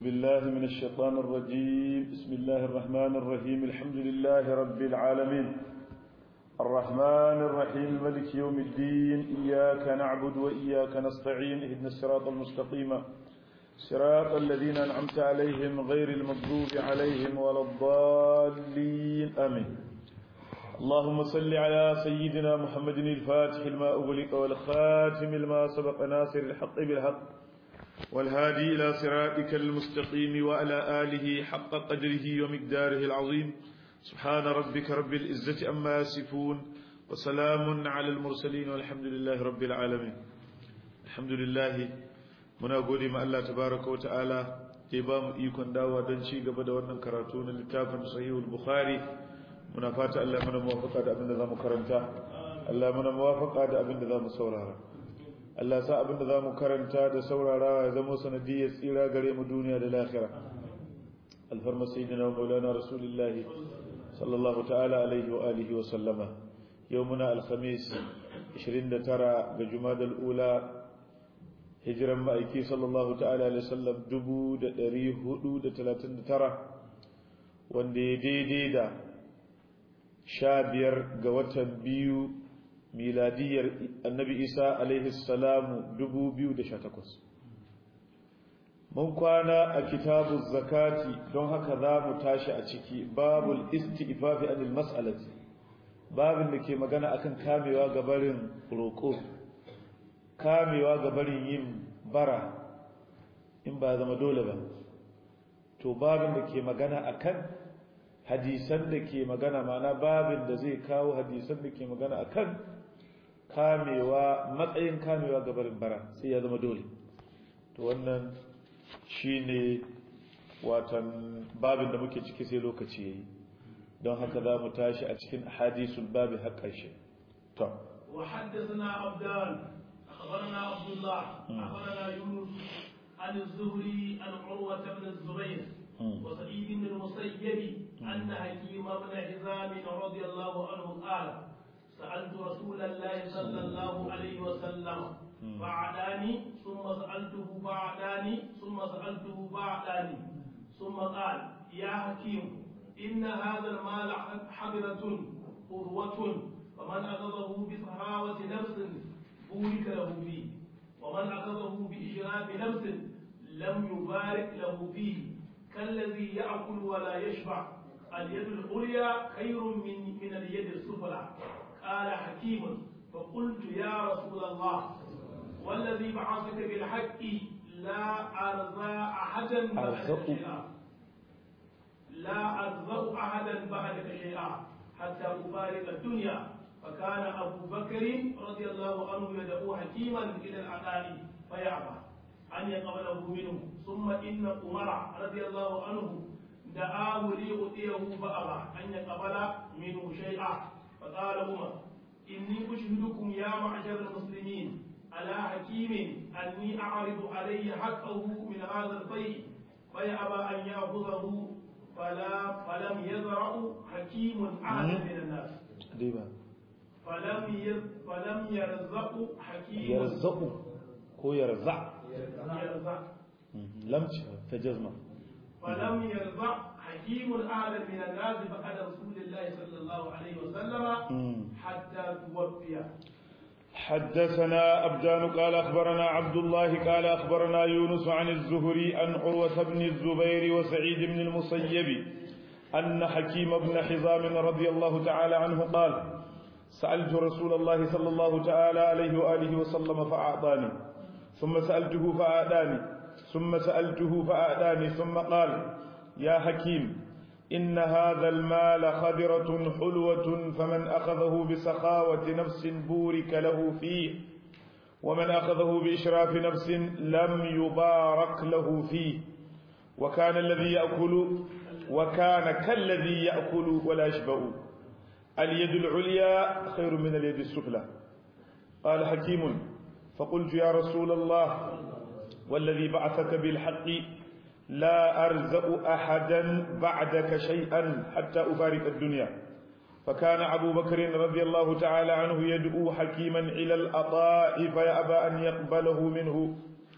بالله من الشيطان الرجيم بسم الله الرحمن الرحيم الحمد لله رب العالمين الرحمن الرحيم ملك يوم الدين إياك نعبد وإياك نستعين اهدنا الصراط المستقيم صراط الذين أنعمت عليهم غير المغضوب عليهم ولا الضالين آمين اللهم صل على سيدنا محمد الفاتح لما أغلق والخاتم لما سبق ناصر الحق بالحق والهادي إلى صراطك المستقيم وعلى آله حق قدره ومقداره العظيم سبحان ربك رب العزة أما يصفون وسلام على المرسلين والحمد لله رب العالمين الحمد لله muna gode ma Allah tabaraka wa ta'ala da ya bamu ikon dawa don ci gaba da wannan karatu na littafin sahihul bukhari muna fata Allah mana muwafaqa da abin da zamu karanta Allah mana muwafaqa da abin da zamu saurara Allah sa abin da zamu karanta da saurarawa ya zama sanadiyar tsira gare mu duniya da lahira alfarma sayyidina wa maulana rasulullah sallallahu ta'ala alaihi wa alihi wa sallama yawmuna alkhamis 29 ga jumadal ula hijiran ma'aiki sallallahu ta'ala alaihi sallam dubu da ɗari hudu da talatin da tara wanda ya daidai da sha biyar ga watan biyu miladiyar annabi isa alaihi salamu dubu biyu da sha takwas mun kwana a kitabu zakati don haka za mu tashi a ciki babul isti'fafi anil mas'alati babin da ke magana akan kamewa ga barin roƙo kamewa ga barin yin bara in ba zama dole ba to babin da ke magana akan hadisan da ke magana mana babin da zai kawo hadisan da ke magana akan kamewa matsayin kamewa ga barin bara sai ya zama dole to wannan shine watan babin da muke ciki sai lokaci yayi don haka za mu tashi a cikin hadisul babi har ƙarshe to وحدثنا عبدان أخبرنا عبد الله أخبرنا يونس عن الزهري عن عروة بن الزبير وسعيد بن المسيب أن حكيم بن حزام رضي الله عنه قال سألت رسول الله صلى الله عليه وسلم فعداني ثم سألته فعداني ثم سألته فعداني ثم قال يا حكيم إن هذا المال حبرة قروة فمن أخذه بصحاوة نفس بورك له فيه ومن أخذه بإشراف نفس لم يبارك له فيه كالذي يأكل ولا يشبع اليد العليا خير من من اليد السفلى قال حكيم فقلت يا رسول الله والذي بعثك بالحق لا أرضى أحدا بعدك شيئا لا أرضى أحدا بعدك شيئا حتى أفارق الدنيا فكان أبو بكر رضي الله عنه يدعو حكيما إلى العقال فيعبى أن يقبله منه ثم إن عمر رضي الله عنه دعاه ليؤتيه فأبى أن يقبل منه شيئا فقال عمر إني أشهدكم يا معشر المسلمين على حكيم أني أعرض عليه حقه من هذا البيت فيأبى أن يأخذه فلا فلم يزرع حكيم أحدا من الناس. فلم يز... فلم يرزق حكيم يرزق هو يرزع يرزق لم تجزم فلم يرزق حكيم أحد من الناس بعد رسول الله صلى الله عليه وسلم حتى توفي حدثنا أبدان قال أخبرنا عبد الله قال أخبرنا يونس عن الزهري عن عروة بن الزبير وسعيد بن المسيب أن حكيم بن حزام رضي الله تعالى عنه قال سألت رسول الله صلى الله تعالى عليه وآله وسلم فأعطاني ثم سألته فأعداني ثم سألته فأعداني ثم قال يا حكيم إن هذا المال خضرة حلوة فمن أخذه بسخاوة نفس بورك له فيه ومن أخذه بإشراف نفس لم يبارك له فيه وكان الذي يأكل وكان كالذي يأكل ولا يشبع اليد العليا خير من اليد السفلى قال حكيم فقلت يا رسول الله والذي بعثك بالحق لا أرزق أحدا بعدك شيئا حتى أفارق الدنيا فكان أبو بكر رضي الله تعالى عنه يدعو حكيما إلى الأطاء فيأبى أن يقبله منه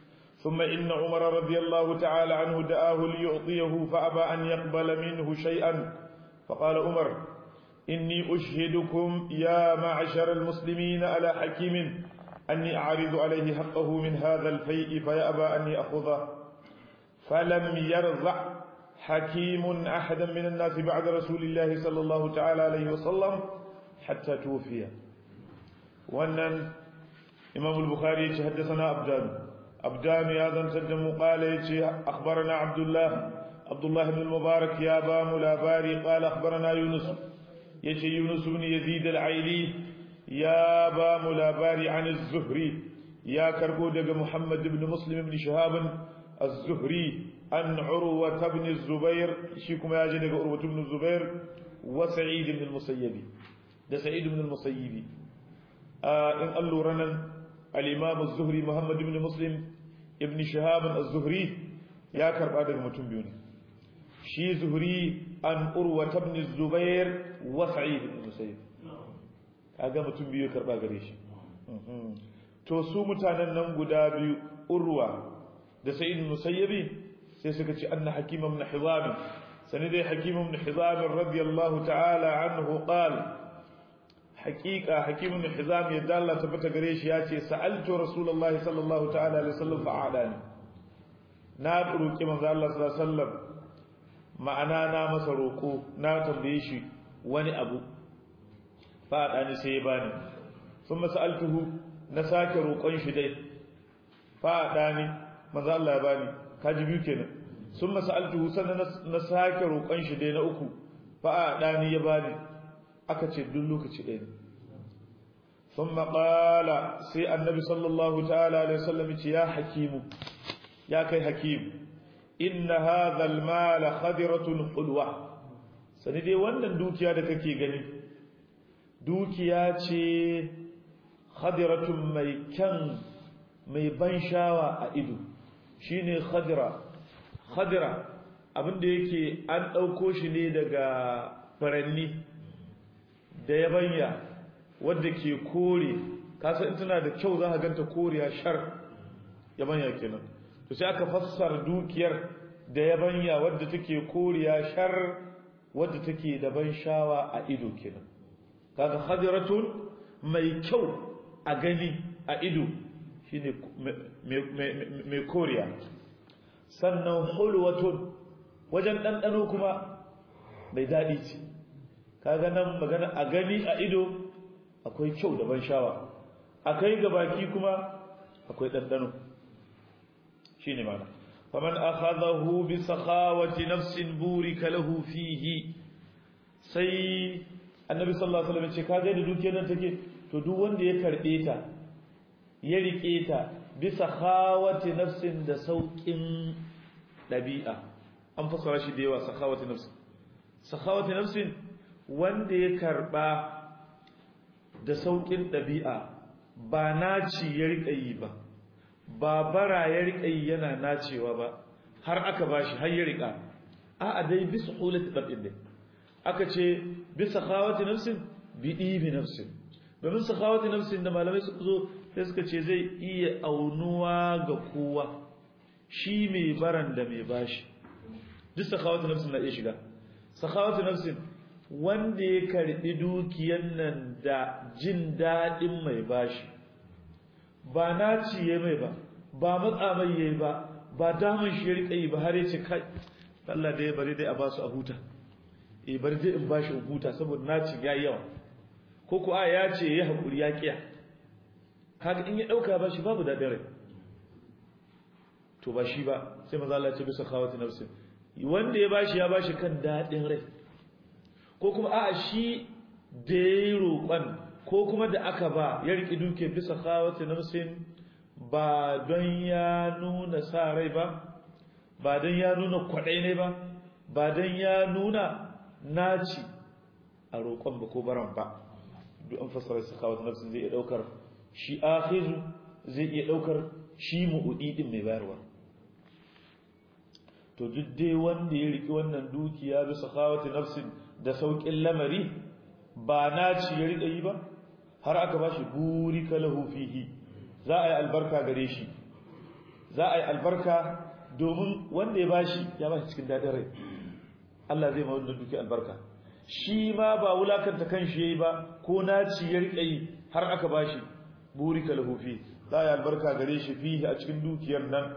ثم إن عمر رضي الله تعالى عنه دعاه ليعطيه فأبى أن يقبل منه شيئا فقال عمر إني أشهدكم يا معشر المسلمين على حكيم أني أعرض عليه حقه من هذا الفيء فيأبى أن يأخذه فلم يرضع حكيم أحدا من الناس بعد رسول الله صلى الله تعالى عليه وسلم حتى توفي وأن إمام البخاري حدثنا أبدان أبدان يا ذن تدم قال أخبرنا عبد الله عبد الله بن المبارك يا بام الأباري قال أخبرنا يونس يجي يونس بن يزيد العيلي يا بام الأباري عن الزهري يا كربو دق محمد بن مسلم بن شهاب الزهري عن عروة بن الزبير شيكم يا جنك عروة بن الزبير وسعيد بن المسيب ده سعيد بن المسيب آه إن قالوا رنا الإمام الزهري محمد بن مسلم ابن شهاب الزهري يا كرب هذا متون بيوني شي زهري عن عروة بن الزبير وسعيد بن المسيب kaga mutum biyu karba gare shi to su mutanen nan guda biyu urwa da sa'id musayyibi sai suka ce anna hakim ibn hizam sani dai hakim ibn hizam radiyallahu ta'ala anhu qala haqiqa hakim ibn hizam ya dalla tabbata gare shi ya ce sa'altu rasulullahi sallallahu ta'ala alaihi wasallam fa'adani na roki manzo Allah sallallahu alaihi wasallam ma'ana na masa roko na tambaye shi wani abu fa'adani sai ya bani thumma sa'altuhu na sake roƙon shi dai fa'adani manzo Allah ya bani kaji biyu kenan sun masa'altuhu sannan na sake roƙon shi dai na uku fa a ɗani ya bani aka ce duk lokaci ɗaya ne sun maƙala sai annabi sallallahu ta'ala alaihi wasallam ce ya hakimu ya kai hakimu inna hadha almala khadiratun hulwa sani dai wannan dukiya da kake gani dukiya ce khadiratun mai kyan mai ban shawa a ido shine khadira khadira abinda yake an ɗauko shi ne daga faranni da yabanya wadda ke kore kasa in tana da kyau za ka ganta koriya shar yabanya kenan to sai aka fassara dukiyar da yabanya wadda take koriya shar wadda take da ban shawa a ido kenan kaga khadiratun mai kyau a gani a ido shine mai koriya sannan hulwatun wajen ɗanɗano kuma mai daɗi ce kaga nan magana a gani a ido akwai kyau da ban shawa a kai ga baki kuma akwai ɗanɗano shi ne mana faman akhadahu bi sakhawati nafsin burika lahu fihi sai annabi sallallahu alaihi wasallam ce kaga da dukiyar nan take to duk wanda ya karbe ta ya rike ta bisa khawati nafsin da saukin dabi'a an fasara shi da yawa sakhawati nafsin sakhawati nafsin wanda ya karba da saukin dabi'a ba naci ya rika yi ba ba bara ya rika yi yana nacewa ba har aka bashi har ya rika a'a dai bisa hulati dabin dai aka ce bisa khawati nafsin bi dibi nafsin domin sakhawati nafsin da malamai suka zo sai suka ce zai iya aunuwa ga kowa shi mai baran da mai bashi duk sakhawati nafsin na iya shiga sakhawati nafsin wanda ya karbi dukiyan nan da jin dadin mai bashi ba na ciye mai ba ba matsa mai yayi ba ba daman shi ya rika yi ba har ya ce kai Allah da ya bari dai a basu a huta eh bari dai in bashi in huta saboda na ci yayi yawa ko ko a ya ce ya hakuri ya kiya kaga in ya dauka bashi babu dadin rai to ba shi ba sai manzo Allah ya ce bisa khawati nafsin wanda ya bashi ya bashi kan dadin rai ko kuma a shi da yayi roƙon ko kuma da aka ba ya riki duke bisa khawati nafsin ba don ya nuna sa rai ba ba don ya nuna kwadai ne ba ba don ya nuna naci a roƙon ba ko baran ba duk an fassara su kawo nafsin zai iya daukar shi akhizu zai iya daukar shi mu'udi din mai bayarwa to duk dai wanda ya riki wannan dukiya bi sakhawati nafsin da saukin lamari ba naci ya rika yi ba har aka bashi buri kalahu fihi za a yi albarka gare shi za a yi albarka domin wanda ya bashi ya bashi cikin daɗin rai Allah zai ma wanda duki albarka shi ma ba wulakanta kanshi yayi ba ko naci ya rike yi har aka bashi burika lahu fi za a yi albarka gare shi fihi a cikin dukiyar nan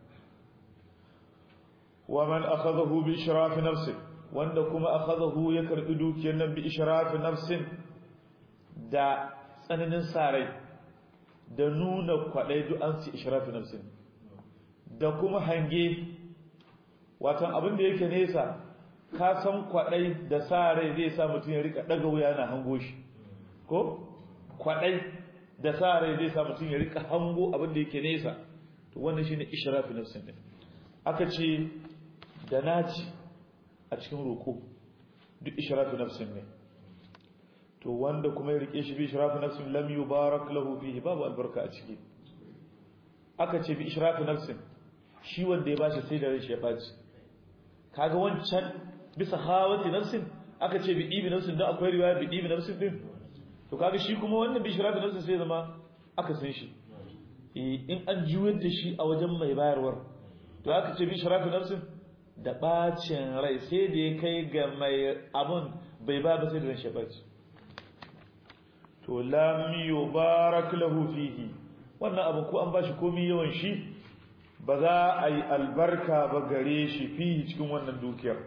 wa man akhadahu bi ishrafi nafsi wanda kuma akhadahu ya karbi dukiyar nan bi ishrafi nafsin da tsananin sarai da nuna kwadai duk an ci ishrafi nafsin da kuma hange watan abin da yake nesa ka san kwadai da sarai zai sa mutum ya rika daga wuya na hango shi ko kwadai da sarai zai sa mutum ya rika hango abin da yake nesa to wannan shine ishrafi nafsin din aka ce da naci a cikin roko duk ishrafi nafsin ne to wanda kuma ya rike shi bi ishrafi nafsin lam yubarak lahu fihi babu albarka a ciki aka ce bi ishrafi nafsin shi wanda ya bashi sai da rai shi ya baci kaga wancan bisa hawati nafsin aka ce bi ibi nafsin da akwai riwaya bi ibi nafsin din to kaga shi kuma wannan bi ishrafi nafsin sai zama aka san shi in an juyar da shi a wajen mai bayarwar to aka ce bi ishrafi nafsin da bacin rai sai da ya kai ga mai abun bai ba ba sai da ran shi baci to lam yubarak lahu fihi wannan abu ko an bashi komai yawan shi ba za a yi albarka ba gare shi fihi cikin wannan dukiyar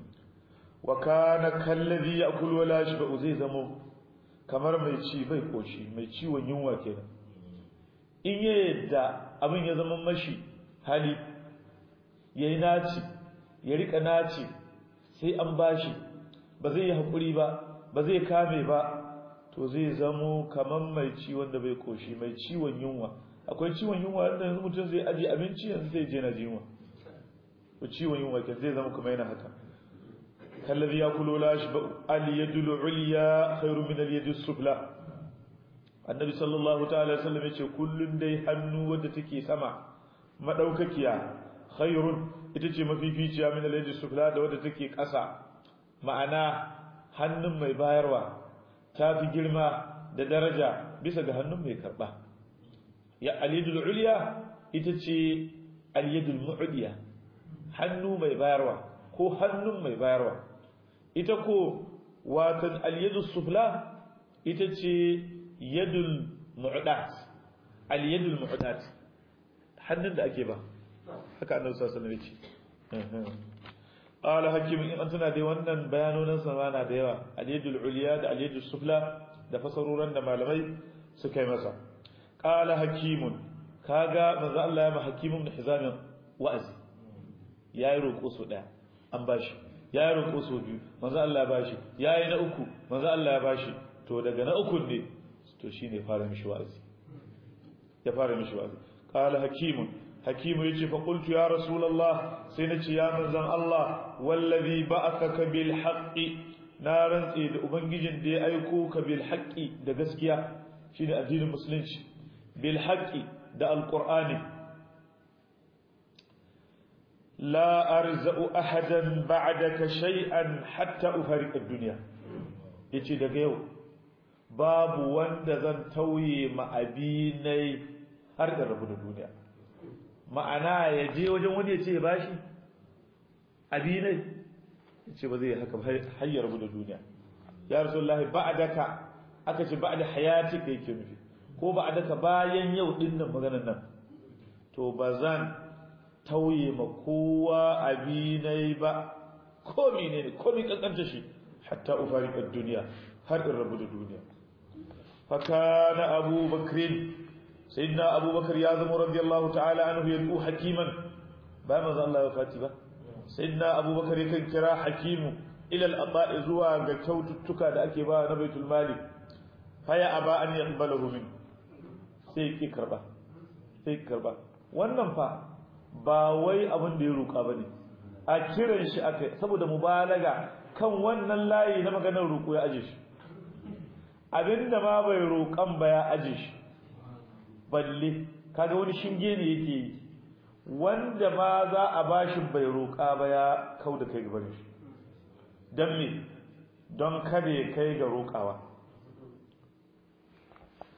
wa kana kallazi ya'kul wala yashba zai zamo kamar mai ci bai koshi mai ciwon yunwa kenan in ya yadda abin ya zama mashi hali yayi naci ya rika naci sai an bashi ba zai yi hakuri ba ba zai kame ba to zai zamo kaman mai ciwon da bai koshi mai ciwon yunwa akwai ciwon yunwa wanda yanzu mutum zai aje abinci yanzu zai je na yunwa to ciwon yunwa ke zai zama kuma yana haka kallabi ya kulo lashi ba al yadul ulya khairu min al yadus sufla annabi sallallahu ta'ala sallam yace kullun dai hannu wadda take sama madaukakiya khairun ita ce mafificiya min al yadus sufla da wadda take kasa ma'ana hannun mai bayarwa ta fi girma da daraja bisa ga hannun mai karba ya aliyadul uliya ita ce aliyadul mu'diya hannu mai bayarwa ko hannun mai bayarwa ita ko watan aliyadul sufla ita ce yadul mu'dat aliyadul mu'dat hannun da ake ba haka annabi sallallahu alaihi wasallam ya ce qala hakim in antuna dai wannan bayanonan sa na da yawa al-yadul ulya da al-yadus sufla da fasaruran da malamai suka yi masa qala hakim kaga manzo Allah ya ma hakim ibn hizam wa'azi yayi roko so daya an bashi yayi roko so biyu manzo Allah ya bashi yayi na uku manzo Allah ya bashi to daga na uku ne to shine fara mishi wa'azi ya fara mishi wa'azi qala hakim hakimu yace fa qultu ya rasulullah sai nace ya manzon Allah wallazi ba'athaka bil haqqi na rantsi da ubangijin da ya aiko ka bil haqqi da gaskiya shine addinin musulunci bil haqqi da alqur'ani la arza'u ahadan ba'daka shay'an hatta ufariq ad-dunya yace daga yau babu wanda zan tauye ma abinai har da rabu da duniya ma'ana ya je wajen wani ya ce ya bashi abinai ya ce ba zai haka har ya rabu da duniya ya rasulullahi ba'daka aka ce ba'da hayati kai ke nufi ko ba'daka bayan yau din nan maganar nan to ba zan tauye ma kowa abinai ba ko menene ko mi kankanta shi hatta ufariqad duniya har in rabu da duniya fa kana abubakrin sayyidina abubakar ya zama radiyallahu ta'ala anhu yadu hakiman ba manzo Allah ya fati ba sayyidina abubakar yakan kira hakimu ila al-ata'i zuwa ga kyaututtuka da ake ba na baitul mali faya aba an yaqbalahu min sai ki karba sai ki karba wannan fa ba wai abin da ya roka bane a kiran shi aka saboda mubalaga kan wannan layi na maganar roko ya aje shi abinda ma bai roƙan ba ya aje shi balle kaga wani shinge ne yake yi wanda ma za a bashi bai roƙa ba ya kau da kai gaban shi don me don kada ya kai ga roƙawa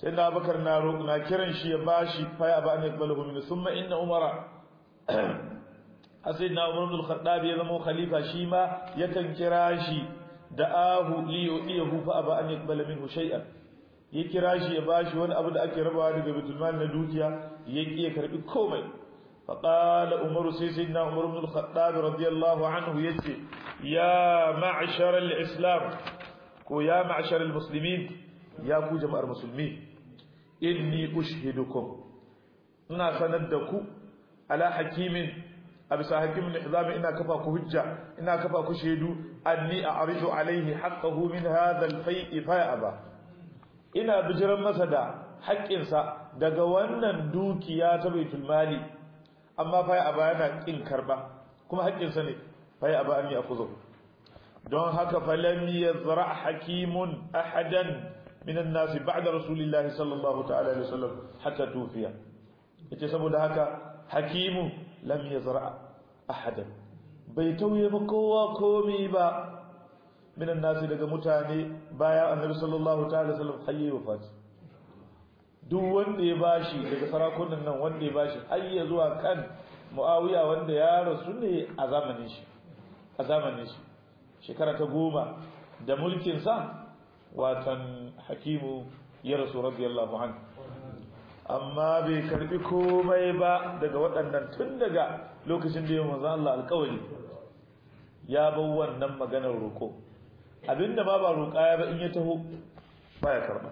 sai na bakar na na kiran shi ya bashi fa ya ba an yakbalahu min thumma inna umara sayyidina umar ibn al-khattab ya zama khalifa shi ma yakan kira shi da ahu li yudihu fa aba an yakbala minhu shay'an ya kira shi ya bashi wani abu da ake rabawa daga baitul mal na dukiya ya ki ya karbi komai fa qala umar sai sayyidina umar ibn al-khattab radiyallahu anhu yace ya ma'shar al-islam ko ya ma'shar al-muslimin ya ku jama'ar musulmi inni ushhidukum ina sanar da ku ala hakimin a bisa hakimin izami ina kafa ku hujja ina kafa ku shaidu anni a'ridu alaihi haqqahu min hadha al-fai'i fa'aba ina bijiran masa da haƙƙinsa daga wannan dukiya ta baitul mali amma fa'aba yana kin karba kuma haƙƙinsa ne fa'aba an ya'khudhu don haka falam yazra hakimun ahadan min an-nas ba'da rasulillahi sallallahu ta'ala alaihi wasallam hatta tufiya yace saboda haka hakimu lam yazra ahadan bai tauye ba kowa komi ba minan nasi daga mutane bayan annabi sallallahu ta'ala sallam hayye wafat duk wanda ya bashi daga sarakunan nan wanda ya bashi hayye zuwa kan muawiya wanda ya rasu ne a zamanin shi a zamanin shi shekara ta goma da mulkin sa watan hakimu ya rasu radiyallahu anhu amma bai karbi komai ba daga waɗannan tun daga lokacin da ya manzo Allah alƙawari ya bar wannan maganar roko abinda ba ba roƙa ya ba in ya taho baya karba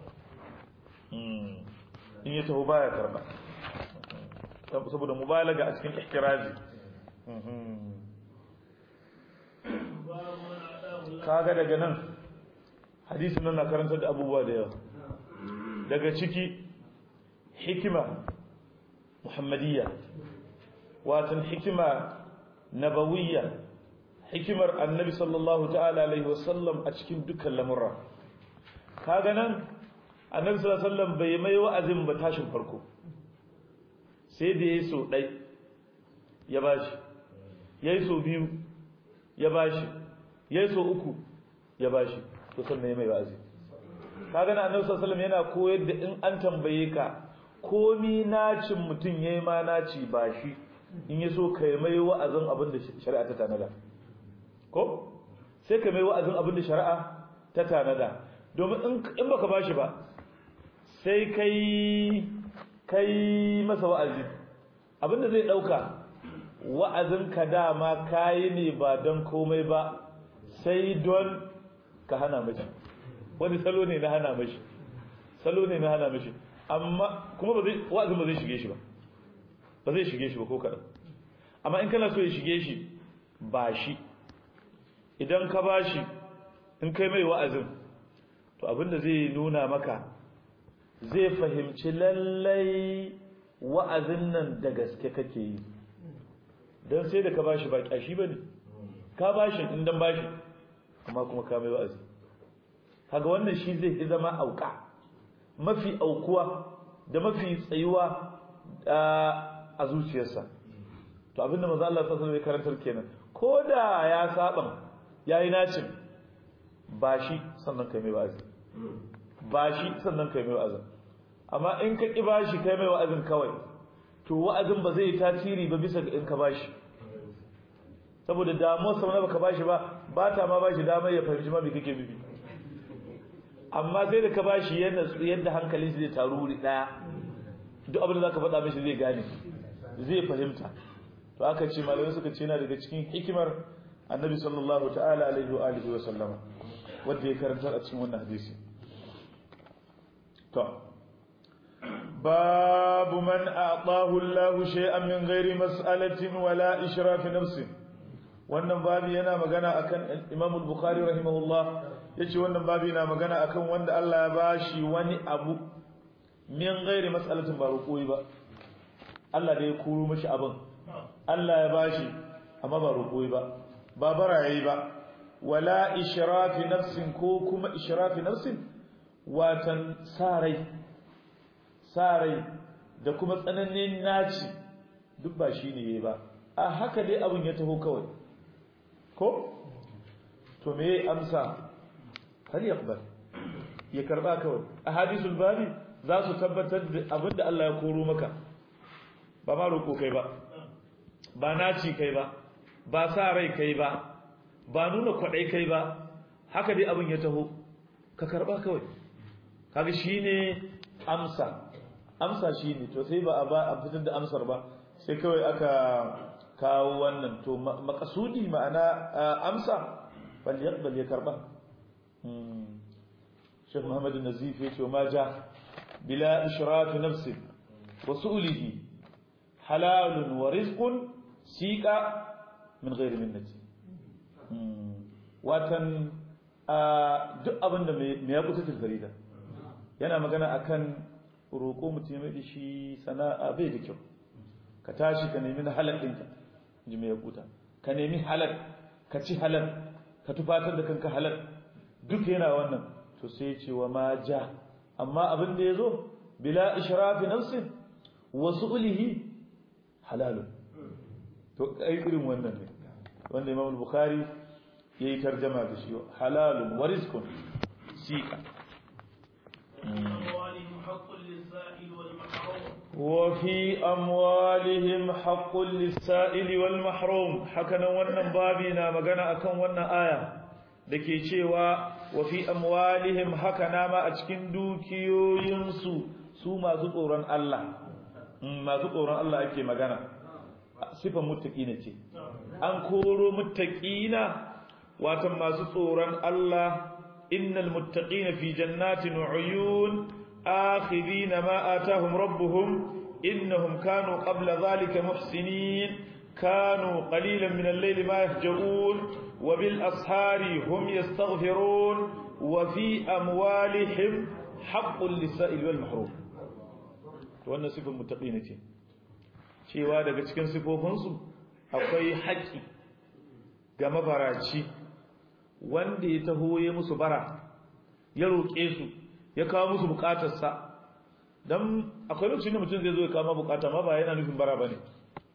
in ya taho baya karba saboda mubalaga a cikin ihtirazi kaga daga nan hadisin nan na karanta da abubuwa da yawa daga ciki hikima muhammadiyya watan hikima nabawiyya hikimar annabi sallallahu ta'ala alaihi wasallam a cikin dukkan lamurra kaga nan annabi sallallahu alaihi wasallam bai mai wa'azin ba tashin farko sai da yayi so dai ya bashi yayi so biyu ya bashi yayi so uku ya bashi to sannan ya mai wa'azi kaga nan annabi sallallahu alaihi wasallam yana koyar da in an tambaye ka komi nacin mutum yayi ma naci bashi in yaso kai mai wa'azin abin da shari'a ta tanada ko sai ka mai wa'azin abin da shari'a ta tanada domin in baka bashi ba sai kai kai masa wa'azi abin da zai dauka wa'azin ka dama kayi ne ba don komai ba sai don ka hana mashi wani salo ne na hana mashi salo ne na hana mashi amma kuma ba zai wa'azin ba zai shige shi ba ba zai shige shi ba ko kaɗan amma in kana so ya shige shi ba shi idan ka bashi in kai mai wa'azin to abinda zai nuna maka zai fahimci lallai wa'azin nan da gaske kake yi don sai da ka bashi ba kyashi ba ne ka bashi in dan bashi amma kuma ka mai wa'azi kaga wannan shi zai zama auka mafi aukuwa da mafi tsayuwa a zuciyarsa to abinda manzo Allah sallallahu alaihi wasallam karantar kenan ko da ya saban yayi nacin ba shi sannan kai mai wa'azi ba shi sannan kai mai wa'azin amma in ka ki bashi kai mai wa'azin kawai to wa'azin ba zai tasiri ba bisa ga in ka bashi saboda damuwar sa baka bashi ba ba ta ma bashi damar ya fahimci ma me kake nufi amma sai da ka bashi yadda yadda hankalin shi zai taru wuri daya duk abin da zaka faɗa mishi zai gane zai fahimta to aka ce malamai suka ce yana daga cikin hikimar annabi sallallahu ta'ala alaihi wa alihi wa sallama wanda ya karanta a cikin wannan hadisi to babu man a'tahu Allahu shay'an min ghairi mas'alatin wala israfi nafsi wannan babu yana magana akan Imam al-Bukhari rahimahullah yace wannan babu yana magana akan wanda Allah ya bashi wani abu min ghairi mas'alatin ba roƙoyi ba Allah da ya kuro mashi abin Allah ya bashi amma ba roƙoyi ba ba bara yayi ba wala ishrafi nafsin ko kuma ishrafi nafsin watan sarai sarai da kuma tsananin naci duk ba shine yayi ba a haka dai abin ya taho kawai ko to me amsa hal yaqbal ya karba kawai ahadithul babi za su tabbatar da abinda Allah ya koro maka ba ma roƙo kai ba ba naci kai ba ba sa rai kai ba ba nuna kwaɗai kai ba haka dai abin ya taho ka karɓa kawai kaga shine amsa amsa shine to sai ba a ba a fitar da amsar ba sai kawai aka kawo wannan to makasudi ma'ana amsa bal yaqbal ya karba Sheikh Muhammad Nazif yace ma ja bila ishraf nafs wa su'lihi halal wa rizqun siqa min ghairi minnati watan duk abinda me ya kusa tilfarida yana magana akan roƙo mutum mai shi sana'a bai da kyau ka tashi ka nemi halal ɗinka ji mai yakuta ka nemi halal ka ci halal ka tufatar da kanka halal duk yana wannan to sai ce wa ma ja amma abin da ya zo bila ishrafi nafsin wa su'lihi halalun to ai irin wannan ne wanda Imam al-Bukhari yayi tarjama da shi halalun wa rizqun sika وفي أموالهم حق للسائل والمحروم حكنا wannan babi na magana akan wannan aya dake cewa wa fi amwalihim hakana ma a cikin dukiyoyinsu su masu tsoron Allah masu tsoron Allah ake magana sifan muttaqina ce an koro muttaqina watan masu tsoron Allah innal muttaqina fi jannatin wa uyun آخذين ما آتاهم ربهم إنهم كانوا قبل ذلك محسنين كانوا قليلا من الليل ما يهجؤون وبالأسحار هم يستغفرون وفي أموالهم حق للسائل والمحروم wannan sifin muttaqina ce cewa daga cikin sifofinsu akwai haƙi ga mabaraci wanda ya taho ya musu bara ya roƙe su ya kawo musu bukatarsa don akwai lokacin da mutum zai zo ya kawo bukata ma ba yana nufin bara bane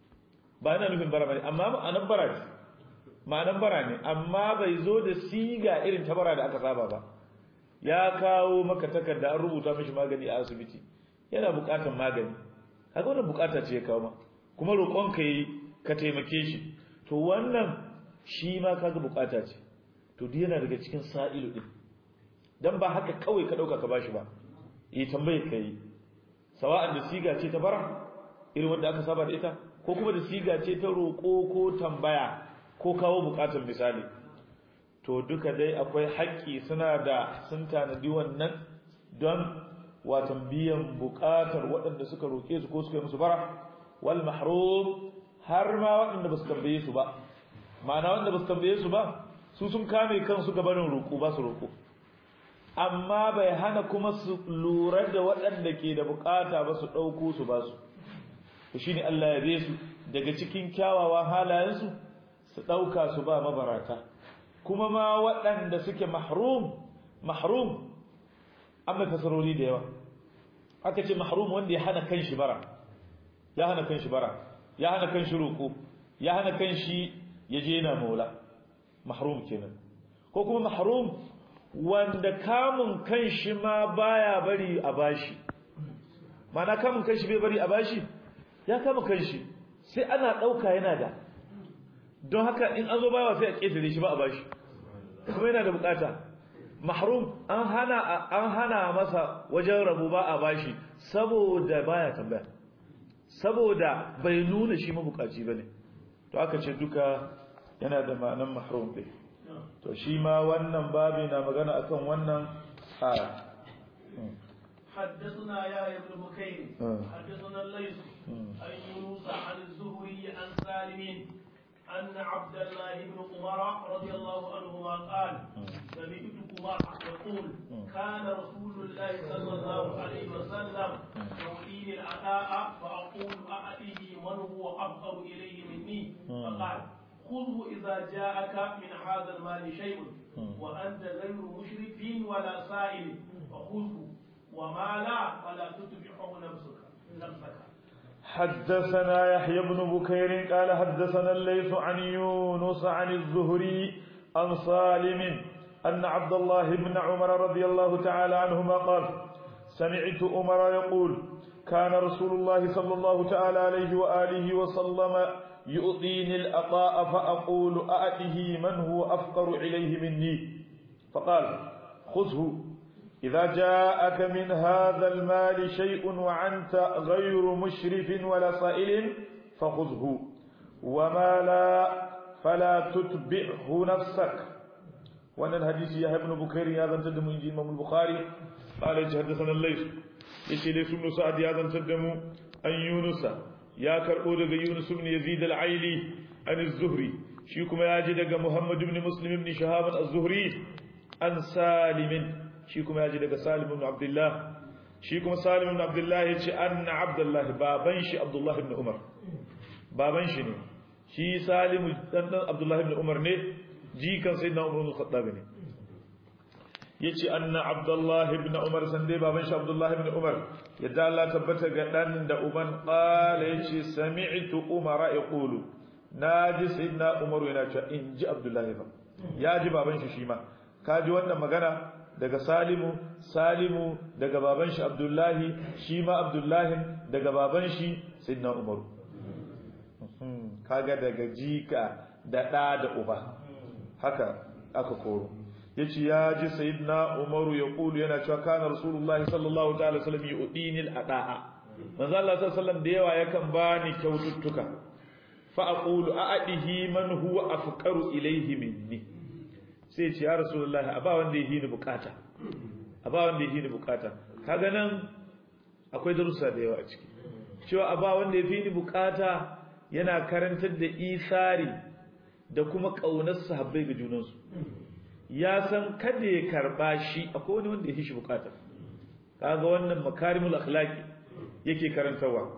ba yana nufin bara bane amma ma'anar bara ce ma'anar bara ne amma bai zo da siga irin ta bara da aka saba ba ya kawo maka takarda an rubuta mishi magani a asibiti yana bukatar magani kaga wannan bukata ce ya kawo ma kuma roƙon ka yi ka taimake shi to wannan shi ma kaga bukata ce to duk yana daga cikin sa'ilu din dan ba haka kawai ka dauka ka bashi ba yi tambaye kai sawa'an da siga ce ta bara irin wanda aka saba da ita ko kuma da siga ce ta roko ko tambaya ko kawo bukatar misali to duka dai akwai haƙƙi suna da sun tanadi wannan don watan biyan bukatar waɗanda suka roke su ko suka yi musu bara wal mahrum har ma waɗanda ba su tambaye su ba ma'ana wanda ba su tambaye su ba su sun kame kansu gabanin roƙo ba su roƙo amma bai hana kuma su lura da waɗanda ke da bukata ba su ɗauko su ba su to shine Allah ya be su daga cikin kyawawan halayensu su ɗauka su ba mabarata kuma ma waɗanda suke mahrum mahrum an mai fasarori da yawa aka ce mahrum wanda ya hana kan shi bara ya hana kan shi bara ya hana kan shi roƙo ya hana kan shi ya je na maula mahrum kenan ko kuma mahrum wanda kamun kan shi ma baya bari a bashi mana kamun kan shi bai bari a bashi ya kama kan shi sai ana ɗauka yana da don haka in an zo bawa sai a ƙetare shi ba a bashi kuma yana da bukata mahrum an hana an hana masa wajen rabu ba a bashi saboda baya tambaya saboda bai nuna shi mabukaci bane to aka ce duka yana da ma'anan mahrum ɗin to shi ma wannan babi na magana akan wannan aya حدثنا يا ابن بكير حدثنا الليث عن يونس عن الزهري عن سالم أن عبد الله بن عمر رضي الله عنهما قال سمعت عمر يقول كان رسول الله صلى الله عليه وسلم يعطيني العطاء فأقول أعطيه من هو أفقر إليه مني فقال خذه إذا جاءك من هذا المال شيء وأنت غير مشرف ولا سائل فخذه وما لا فلا تتبعه نفسك نفسك حدثنا يحيى بن بكير قال حدثنا الليث عن يونس عن الزهري عن سالم أن عبد الله بن عمر رضي الله تعالى عنهما قال سمعت عمر يقول كان رسول الله صلى الله تعالى عليه وآله وسلم يؤذيني الأطاء فأقول أأته من هو أفقر إليه مني فقال خذه إذا جاءك من هذا المال شيء وعنت غير مشرف ولا سائل فخذه وما لا فلا تتبعه نفسك وأن الحديث يا ابن بكير هذا تدم إمام البخاري قال حدثنا الليث يشي ليس بن سعد هذا تدم أن يونس يا كربو دغ يونس بن يزيد العيلي عن الزهري shi kuma ya ji daga Muhammad ibn Muslim ibn Shahab az-Zuhri an Salim shi kuma ya ji daga Salim ibn Abdullah shi kuma Salim ibn Abdullah ya ce anna Abdullah baban shi Abdullah ibn Umar baban shi ne shi Salim dan dan Abdullah ibn Umar ne jikan sayyidina Umar ibn Khattab ne yace anna Abdullah ibn Umar sande baban shi Abdullah ibn Umar yadda Allah tabbata ga dan da uban qala yace sami'tu Umar yaqulu naji sayyidina Umar yana cewa in ji Abdullah fa ya ji baban shi shi ma kaji wannan magana daga Salimu Salimu daga baban shi Abdullahi shi ma Abdullahi daga baban shi sayyidina Umar kaga daga jika da da da uba haka aka koro yace ya ji sayyidina Umar ya kulu yana cewa kana Rasulullahi sallallahu ta'ala wasallam yu'dini al-ada'a manzo Allah sallallahu alaihi wasallam da yawa yakan bani kyaututtuka fa aqulu a'adihi man huwa afqaru ilayhi minni sai ce ya Rasulullahi aba wanda yake ni bukata aba wanda yake ni bukata kaga nan akwai darussa da yawa a ciki cewa aba wanda yake ni bukata yana karantar da isari da kuma kaunar sahabbai ga junansu ya san kada ya karba shi akwai wani wanda ya shi bukata kaga wannan makarimul akhlaqi yake karantawa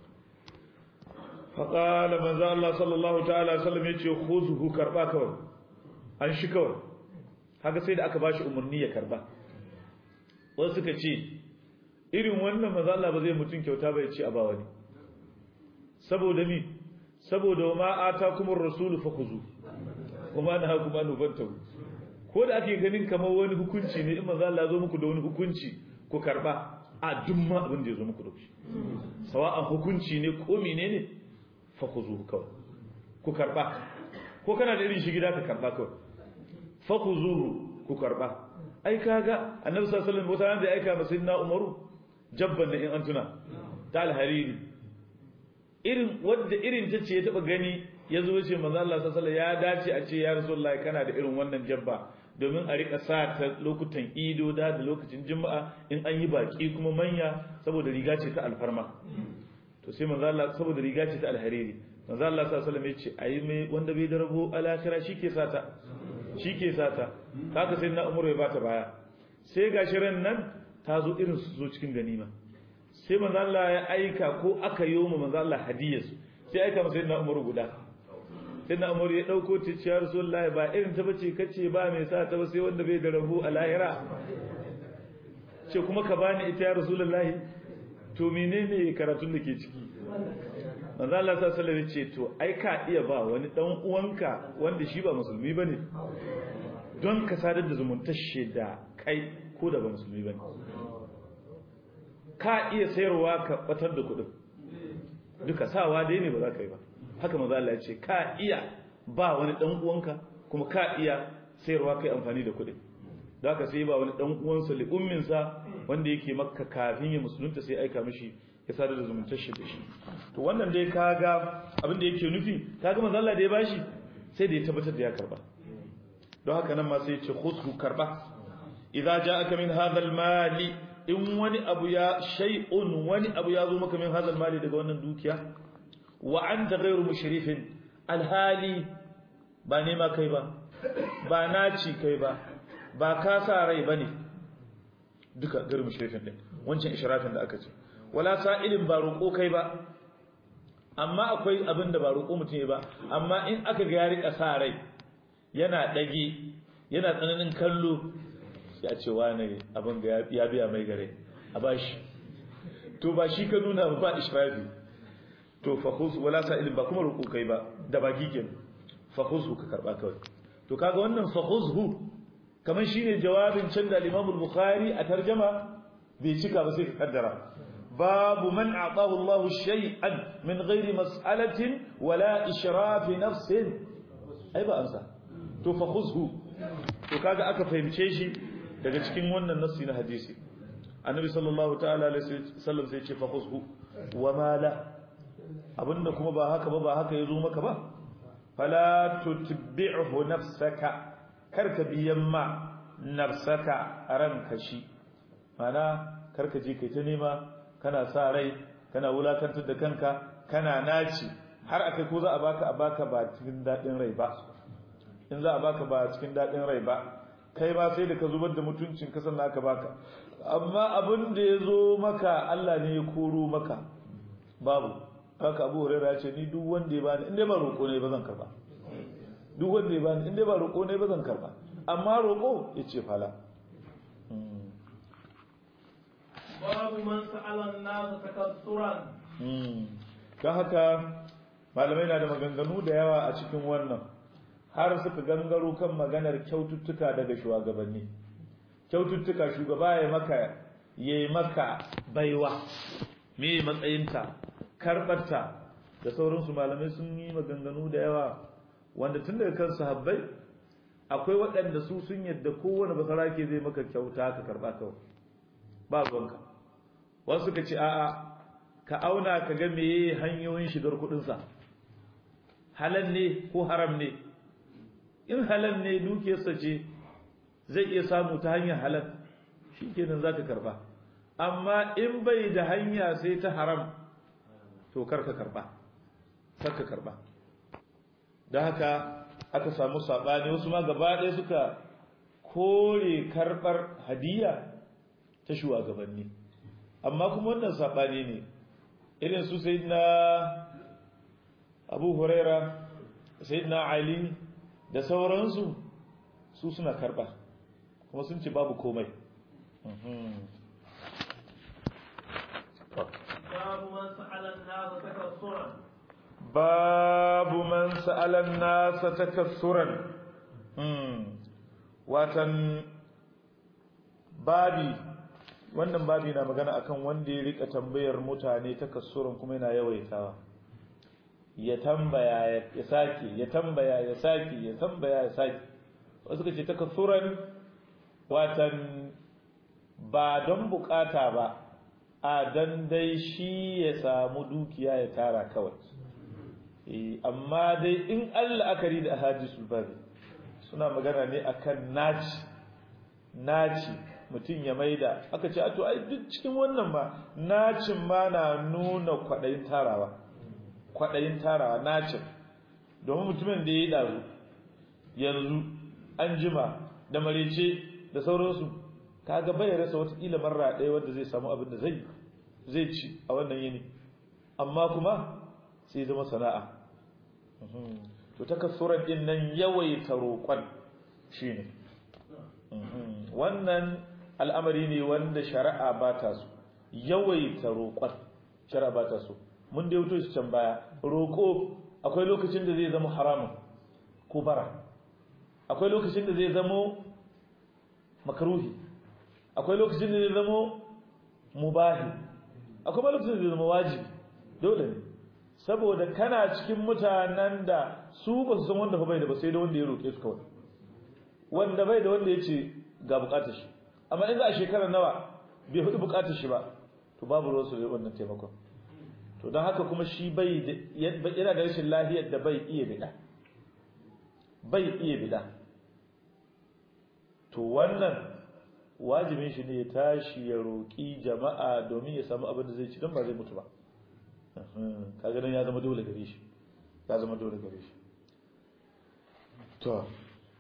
faqala manzo Allah sallallahu ta'ala sallam yace khuzhu karba kawai an shi kawai haka sai da aka bashi umarni ya karba wasu suka ce irin wannan manzo Allah ba zai mutun kyauta ba ya ce a ba wani saboda mi saboda ma atakumur rasulu fakhuzu kuma na hakum an ubantahu ko da ake ganin kamar wani hukunci ne in manzo Allah zo muku da wani hukunci ku karba a duk ma abin da ya zo muku da shi sawa'an hukunci ne ko menene fa ku zo kawai ku karba ko kana da irin shi gida ka karba kawai fa ku zo ku karba ai kaga annabi sallallahu alaihi wasallam wata da ya aika masa sayyidina umaru jabban da in an tuna ta alhariri irin wadda irin ta ce ya taba gani ya zo ce manzo Allah sallallahu alaihi wasallam ya dace a ce ya rasulullahi kana da irin wannan jabba domin a rika sa ta lokutan ido da da lokacin juma'a in an yi baki kuma manya saboda riga ce ta alfarma to sai manzo Allah saboda riga ce ta alhariri manzo Allah sallallahu alaihi wasallam ya ce ayi mai wanda bai da rabo alakhira shike sata shike sata haka sai na umar ya bata baya sai gashi ran nan ta zo irin su zo cikin ganima sai manzo Allah ya aika ko aka yi mu manzo Allah hadiyarsu sai aika masa sayyidina Umar guda sayyidina Umar ya dauko ta ciyar Rasulullahi ba irin ta bace kace ba mai sa ta ba sai wanda bai da rabu a lahira ce kuma ka bani ita ya Rasulullahi to menene karatun da ke ciki manzo Allah sallallahu alaihi ce to ai ka iya ba wani dan uwanka wanda shi ba musulmi bane don ka sadar da zumuntar da kai ko da ba musulmi bane ka iya sayarwa ka batar da kuɗin duka sawa dai ne ba za ka yi ba haka maza Allah ya ce ka iya ba wani dan uwanka kuma ka iya sayarwa kai amfani da kuɗin da haka sai ba wani dan uwansa li umminsa wanda yake makka kafin ya musulunta sai aika mishi ya sadar da zumuntar shi da shi to wannan dai kaga abin da yake nufi kaga manzo Allah da ya bashi sai da ya tabbatar da ya karba don haka nan ma sai ya ce khudhu karba idza ja'aka min hadha al-mali in wani abu ya shay'un wani abu ya zo maka min hadal mali daga wannan dukiya wa anta ghayru mushrifin alhali ba nema kai ba ba naci kai ba ba ka sa rai bane duka ghayru mushrifin din wancan ishrafin da aka ce wala sa'ilin ba roƙo kai ba amma akwai abin da ba roƙo mutum ya ba amma in aka ga ya rika sa rai yana dage yana tsananin kallo ya ce wane abin ga ya biya mai gare a bashi to ba shi ka nuna ba ishrafi to fakhuz wala sa'ilin ba kuma ruku kai ba da baki ke fakhuzhu ka karba kawai to kaga wannan fakhuzhu kaman shine jawabin can da Imam al-Bukhari a tarjuma bai cika ba sai ka kaddara babu man a'tahu Allahu shay'an min ghairi mas'alatin wala israf nafsin ai ba amsa to fa khuzhu to kaga aka fahimce shi daga cikin wannan nassi na hadisi annabi sallallahu ta'ala alaihi wasallam sai ce fa khuzhu wa ma la abinda kuma ba haka ba ba haka yazo maka ba fala tutbi'hu nafsaka karka biyan ma nafsaka ranka shi mana karka je kai ta nema kana sa rai kana wulakantar da kanka kana naci har akai ko za a baka a baka ba cikin dadin rai ba in za a baka ba cikin dadin rai ba kai ba sai da ka zubar da mutuncin ka sannan aka baka amma abin da ya zo maka Allah ne ya koro maka babu haka Abu Hurairah ya ce ni duk wanda ya bani in dai ba roƙo ne ba zan karba duk wanda ya bani in dai ba roƙo ne ba zan karba amma roƙo ya ce fala babu man sa'ala an-nas takassuran don haka malamai na da maganganu da yawa a cikin wannan har suka gangaro kan maganar kyaututtuka daga shugabanni kyaututtuka shugaba ya maka ya yi maka baiwa me matsayinta karɓarta da sauransu malamai sun yi maganganu da yawa wanda tun daga kan sahabbai akwai waɗanda su sun yadda kowane basarake zai maka kyauta ka karɓa kawai ba ruwanka wasu ka ce a'a ka auna ka ga meye hanyoyin shigar kuɗinsa halal ne ko haram ne in halal ne dukiyarsa ce zai iya samu ta hanyar halal shi kenan za ka karba amma in bai da hanya sai ta haram to karka karba karka karba da haka aka samu saɓani wasu ma gaba ɗaya suka kore karɓar hadiya ta shugabanni amma kuma wannan saɓani ne irin su sai na abu huraira sai na ali da sauransu su suna karɓa kuma sun ce babu komai babu man sa'ala an-nas takassuran babu man sa'ala an-nas takassuran watan babi wannan babi na magana akan wanda ya rika tambayar mutane takassuran kuma yana yawaitawa ya tambaya ya sake ya tambaya ya sake ya tambaya ya sake wasu kace takassuran watan ba don bukata ba a dan dai shi ya samu dukiya ya tara kawai amma dai in Allah akari da hadisul babi suna magana ne akan naci naci mutum ya maida aka ce to ai duk cikin wannan ma nacin ma na nuna kwadayin tarawa kwadayin tarawa nacin domin mutumin da ya yi daru yanzu an jima da marece da sauransu kaga bai rasa wata kila marra ɗaya wanda zai samu abin da zai zai ci a wannan yini amma kuma sai zama sana'a to takassuran din nan yawaita roƙon shine wannan al'amari ne wanda shari'a ba ta so yawaita roƙon shari'a ba ta so mun da yato shi can baya roƙo akwai lokacin da zai zama haramun ko bara akwai lokacin da zai zama makaruhi akwai lokacin da zai zama mubahi akwai lokacin da zai zama wajibi dole ne saboda kana cikin mutanen da su ba su san wanda fa bai da ba sai da wanda ya roƙe su kawai wanda bai da wanda ya ce ga bukatar shi amma in za a shekarar nawa bai hudu bukatar shi ba to babu ruwan su da wannan taimakon to don haka kuma shi bai yana da rashin lahiyar da bai iya bida bai iya bida to wannan wajibin shi ne ya tashi ya roƙi jama'a domin ya samu abin da zai ci don ba zai mutu ba kaga nan ya zama dole gare shi ya zama dole gare shi to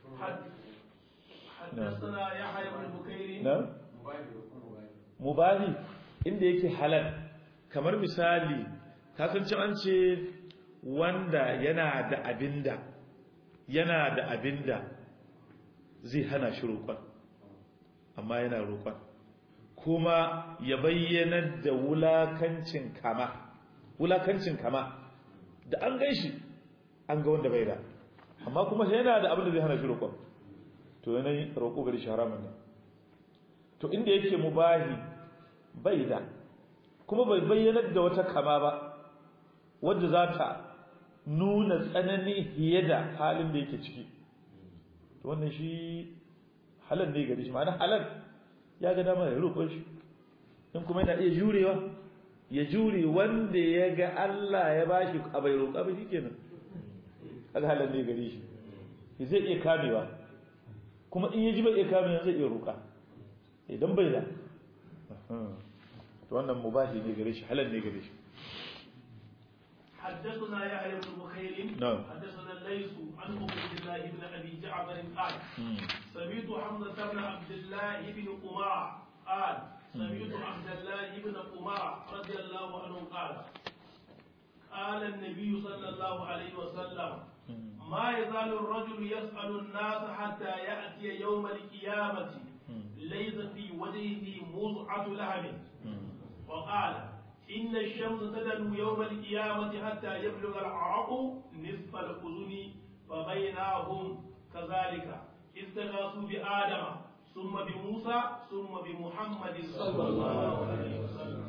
حدثنا يحيى بن بكير na mubahi inda yake halal kamar misali kasance an ce wanda yana da abinda yana da abinda zai hana shi roƙon amma yana roƙon kuma ya bayyana da wulakancin kama wulakancin kama da an gaishi an ga wanda bai da amma kuma yana da abin da zai hana shi roƙon to yanayi roƙo gari shi haramun ne to inda yake mubahi bai da kuma bai bayyanar da wata kama ba wadda za ta nuna tsanani fiye da halin da yake ciki to wannan shi halal ne gare shi ma'ana halal ya ga dama ya roƙon shi in kuma yana iya jurewa ya jure wanda ya ga Allah ya bashi a bai roƙa ba shikenan kaga halal ne gare shi zai iya kamewa kuma in ya ji bai iya kamewa zai iya roƙa idan bai da to wannan mubahi ne gare shi halal ne gare shi حدثنا يحيى بن بخير نعم. حدثنا الليث عن عبيد الله بن ابي جعفر قال سمعت حمزه بن عبد الله بن عمر قال سمعت عبد الله بن عمر رضي الله عنه قال قال النبي صلى الله عليه وسلم ما يزال الرجل يسأل الناس حتى يأتي يوم القيامة ليس في وجهه مزعة لهم وقال إن الشمس تدنو يوم القيامة حتى يبلغ العرق نصف الأذن فبينهم كذلك استغاثوا بآدم ثم بموسى ثم بمحمد صلى الله عليه وسلم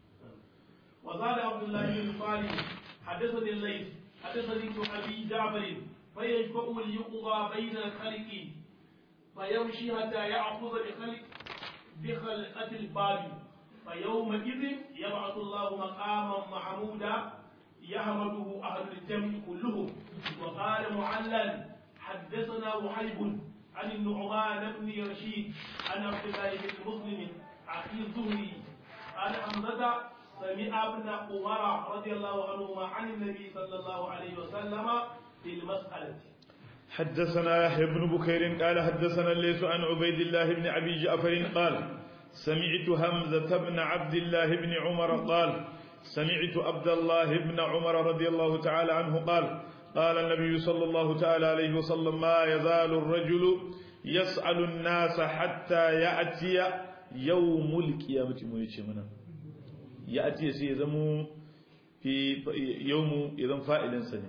وقال عبد الله بن صالح حدثني الليث حدثني ابن ابي جعفر فيشبع ليقضى بين الخلق فيمشي حتى يأخذ بخلق بخلقة الباب فيومئذ يبعث الله مقاما محمودا يحمده أهل الجمع كلهم وقال معلل حدثنا وحيب عن النعمان بن رشيد عن عبد الله بن مسلم أخي الزهري عن حمزة سمع ابن عمر رضي الله عنهما عن النبي صلى الله عليه وسلم في المسألة حدثنا يحيى بن بكير قال حدثنا الليث عن عبيد الله بن ابي جعفر قال سمعت همزة بن عبد الله بن عمر قال سمعت عبد الله بن عمر رضي الله تعالى عنه قال قال النبي صلى الله تعالى عليه وسلم ما يزال الرجل يسأل الناس حتى يأتي يوم القيامة منا يأتي سيزمو في يوم إذا فائل سنة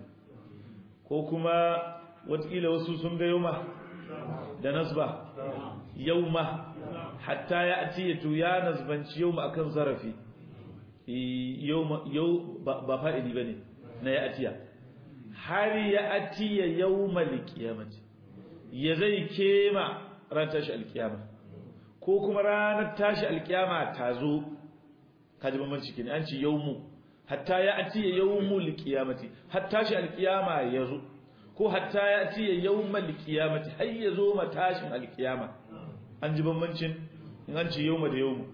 كوكما وتقيل وسوسم يومه da nasba yauma hatta ya ati to ya nasbanci yauma akan zarafi yauma yau ba fa'ili bane na ya atiya har ya atiya yawmal qiyamati ya zai kema ran tashi alkiyama ko kuma ranar tashi alkiyama ta zo kaji bambanci kenan an ce yawmu hatta ya atiya yawmul qiyamati hatta tashi alkiyama ya zo ko hatta ya ce yawmal qiyamati har ya zo matashin alkiyama an ji bambancin in an ce yawma da yawmu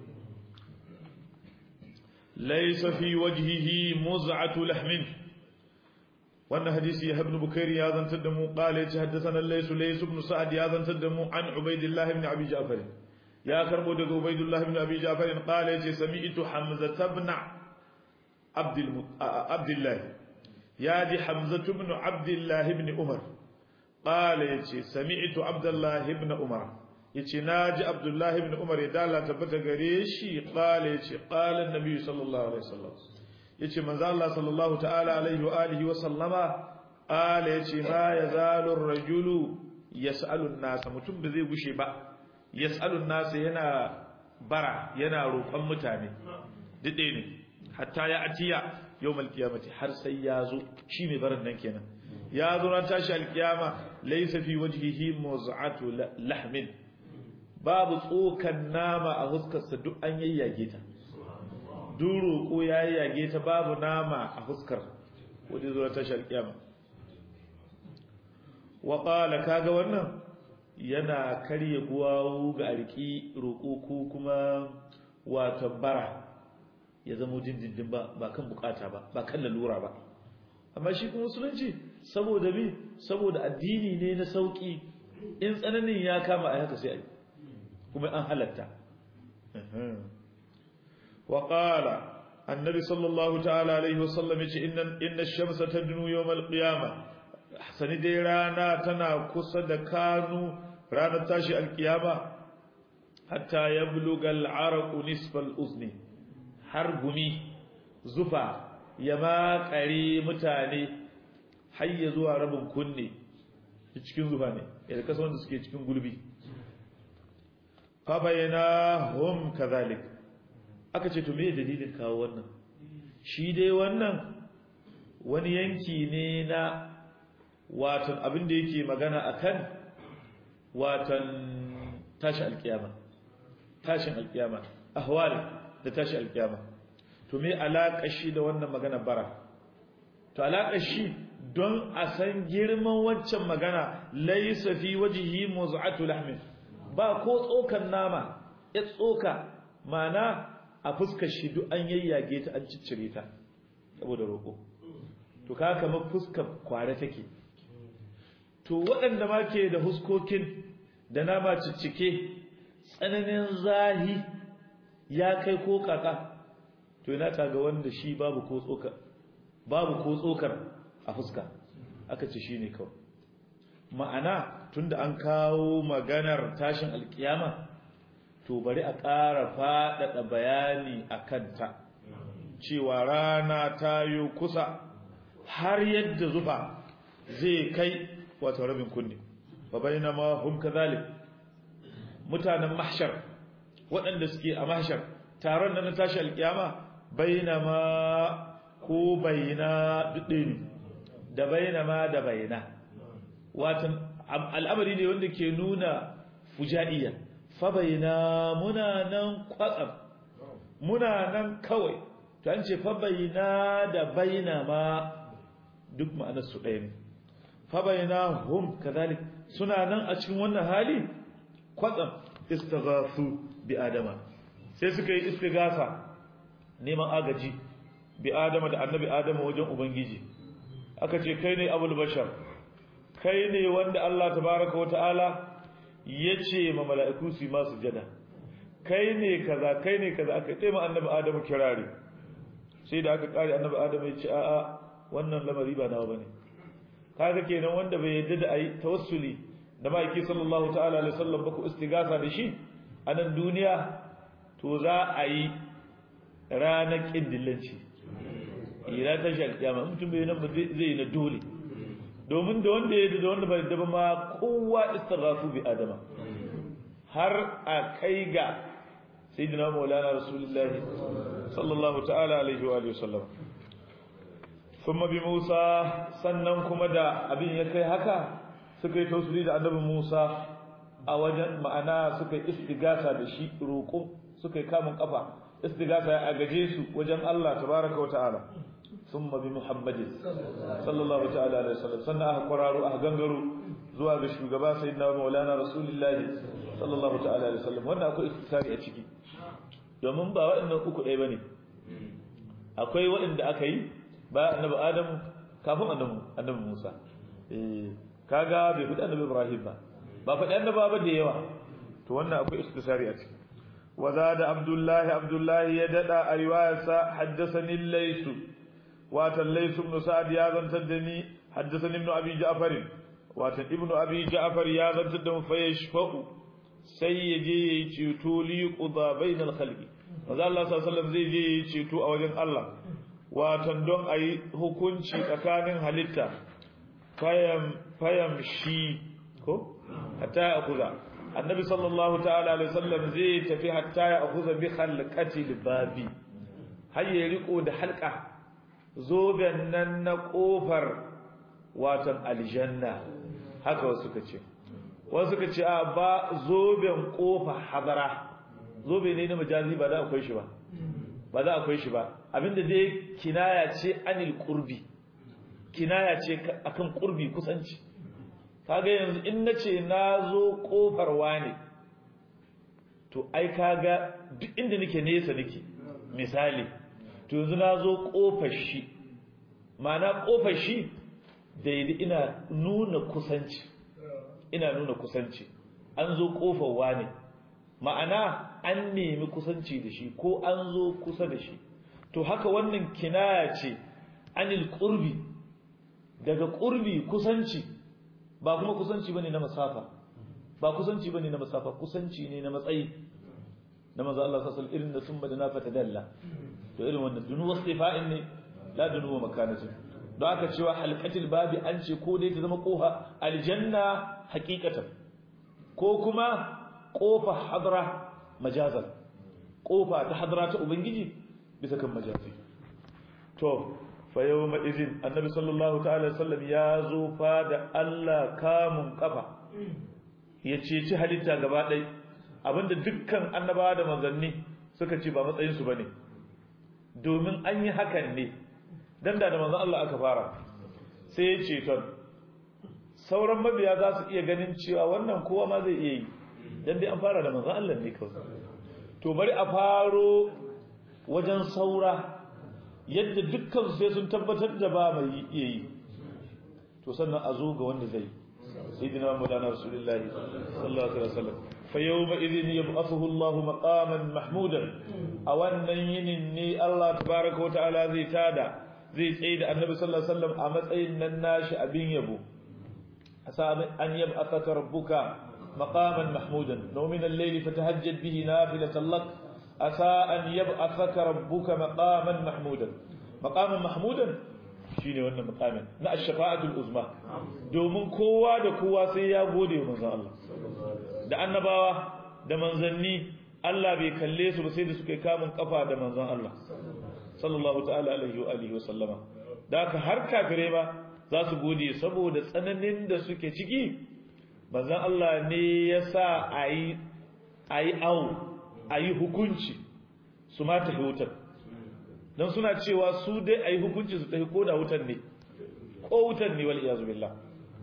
laysa fi wajhihi muz'atu lahmin wannan hadisi ya ibn bukairi ya zantar da mu qala ya haddathana laysu laysu ibn sa'ad ya zantar da mu an ubaidillah ibn abi ja'far ya karbo daga ubaidillah ibn abi ja'far qala ya sami'tu hamza ibn abdul abdullah ya ji hamzatu ibn abdullah ibn umar qala yace sami'tu abdullah ibn umar yace naji abdullah ibn umar ya dala tabbata gare shi qala yace qala annabi sallallahu alaihi wasallam yace manzo Allah sallallahu ta'ala alaihi wa alihi wa sallama qala yace ma yazalu ar-rajulu yas'alu an-nas mutum da zai gushe ba yas'alu an-nas yana bara yana roƙon mutane dide ne hatta ya atiya yawmal qiyamati har sai ya zo shi mai barin nan kenan ya zo ran tashi alkiyama laysa fi wajhihi muz'atu lahmin babu tsokan nama a huskarsa duk an yayyage ta duro ko ya yayyage ta babu nama a huskar wanda zo ran tashi alkiyama wa qala kaga wannan yana karye guwawu ga arki roko ko kuma wato bara ya zama dindindin ba ba kan bukata ba ba kan lalura ba amma shi kuma musulunci saboda me saboda addini ne na sauki in tsananin ya kama a haka sai ai kuma an halatta wa qala annabi sallallahu ta'ala alaihi wasallam yace inna inna ash-shamsa tadnu yawm al-qiyamah sani dai rana tana kusa da kanu ranar tashi al-qiyama hatta yabluga al-araqu nisfa al-uzni har gumi zufa ya makare mutane har ya zuwa rabin kunne cikin zufa ne yadda kasa wanda suke cikin gulbi fa bayyana hum kadhalik aka ce to me dalilin kawo wannan shi dai wannan wani yanki ne na watan abin da yake magana akan watan tashi alkiyama tashin alkiyama ahwal da tashi alkiyama to me alaka shi da wannan magana bara to alaka shi don a san girman waccan magana laysa fi wajhi muz'atu lahmin ba ko tsokan nama ya tsoka mana a fuskar shi duk an yayyage ta an ciccire ta saboda roko to ka kamar fuskar kware take to waɗanda ma ke da huskokin da nama ciccike tsananin zahi ya kai ko kaka to ina ta ga wanda shi babu ko tsoka babu ko tsokar a fuska aka ce shine kawai ma'ana tunda an kawo maganar tashin alkiyama to bari a ƙara faɗaɗa bayani a kanta cewa rana ta yi kusa har yadda zufa zai kai wato rabin kunne fa bainama hum kadhalik mutanen mahshar waɗanda suke a mahshar taron nan na tashi alkiyama bainama ko baina duddin da bainama da baina watan al'amari ne wanda ke nuna fujaiya fa baina muna nan kwatsam muna nan kawai to an ce fa baina da bainama duk ma'anar su ɗaya ne fabayna hum kadhalik suna nan a cikin wannan hali kwatsam istighathu bi adama sai suka yi istighatha neman agaji bi adama da annabi adama wajen ubangiji aka ce kai ne abul bashar kai ne wanda Allah tabaaraka wa ta'ala yace ma mala'iku su ma sujada kai ne kaza kai ne kaza aka ce ma annabi adamu kirari sai da aka kare annabi adamu ya ce a'a wannan lamari ba nawa bane kaga kenan wanda bai yadda da ayi tawassuli da maki sallallahu ta'ala alaihi wasallam ba ku istigasa da shi a nan duniya to za a yi ranar kindillanci ira ta shi alƙiyama mutum bai nan zai yi na dole domin da wanda ya da wanda bai da ba ma kowa istighasu bi adama har a kai ga sayyidina maulana rasulullahi sallallahu ta'ala alaihi wa alihi wasallam ثم بموسى sannan kuma da abin ya kai haka suka yi tausuli da annabi Musa a wajen ma'ana suka yi istigasa da shi roƙo suka yi kamun kafa istigasa ya agaje su wajen Allah tabaraka wata'ala thumma bi Muhammadin sallallahu ta'ala alaihi wasallam sannan aka kwararo aka gangaro zuwa ga shugaba sayyidina Maulana Rasulullahi sallallahu ta'ala alaihi wasallam wannan akwai istisari a ciki domin ba waɗannan uku ɗaya bane akwai waɗanda aka yi ba annabi adamu kafin annabi annabi Musa eh kaga bai fadi annabi Ibrahim ba ba fadi annaba ba da yawa to wannan akwai istisari a ciki wazada Abdullah Abdullah ya dada a riwayarsa haddathani Lays watan Lays ibn Sa'd ya zantar da ni haddathani ibn Abi Ja'far watan ibn Abi Ja'far ya zantar da mu fa yashfa'u sai ya je yayi ceto li quda bainal khalqi manzo Allah sallallahu alaihi wasallam zai je yayi ceto a wajen Allah watan don a yi hukunci tsakanin halitta fayam shi ko hatta ya akuza annabi sallallahu ta'ala alaihi wasallam zai tafi hatta ya akuza bi khalqati babi har ya riko da halka zoben nan na kofar watan aljanna haka wasu kace wasu kace a ba zoben kofa hadara zobe ne na majazi ba da akwai shi ba ba za akwai shi ba abinda dai kinaya ce anil qurbi kinaya ce akan qurbi kusanci kaga yanzu in nace nazo kofar wani to ai kaga duk inda nake nesa nake misali to yanzu nazo kofar shi ma'ana kofar shi daidai ina nuna kusanci ina nuna kusanci an zo kofar wani ma'ana an nemi kusanci da shi ko an zo kusa da shi to haka wannan kinaya ce anil qurbi daga qurbi kusanci ba kuma kusanci bane na masafa ba kusanci bane na masafa kusanci ne na matsayi na manzo Allah sallallahu alaihi irin da sun bada na fatadalla to irin wannan dunu wasifa'in ne la dunu makanati don aka cewa halqatil babi an ce ko dai ta zama koha aljanna haqiqatan ko kuma kofa hadra majazan kofa ta hadara ta ubangiji bisa kan majazi to fa yawma idin annabi sallallahu ta'ala sallam ya zo fa da Allah kamun kafa ya ceci halitta gaba ɗaya abinda dukkan annabawa da manzanni suka ce ba matsayin su bane domin an yi hakan ne dan da manzon Allah aka fara sai ya ce ton sauran mabiya za su iya ganin cewa wannan kowa ma zai iya yi dan dai an fara da manzon Allah ne kawai to bari a faro wajen saura yadda dukkan sai sun tabbatar da ba mai iya yi to sannan a zo ga wanda zai sayyidina maulana rasulullahi sallallahu alaihi wasallam fa yawma idhin yab'athuhu Allah maqaman mahmudan a wannan yinin ne Allah tabaaraka wa ta'ala zai tada zai tsaye da annabi sallallahu alaihi wasallam a matsayin nan nashi abin yabo asa an yab'athaka rabbuka maqaman mahmudan law min al-layli fatahajjad bihi nafilatan lak asa an yab'athaka rabbuka maqaman mahmudan maqaman mahmudan shine wannan maqamin na ash-shafa'atul uzma domin kowa da kowa sai ya gode wa manzon Allah da annabawa da manzanni Allah bai kalle su ba sai da suka yi kamun kafa da manzon Allah sallallahu ta'ala alaihi wa alihi wa sallama da haka har kafirai ma za su gode saboda tsananin da suke ciki manzon Allah ne ya sa ayi ayi au ayi hukunci su ma tafi wutar dan suna cewa su dai ayi hukunci su tafi ko da wutar ne ko wutar ne wal iyazu billah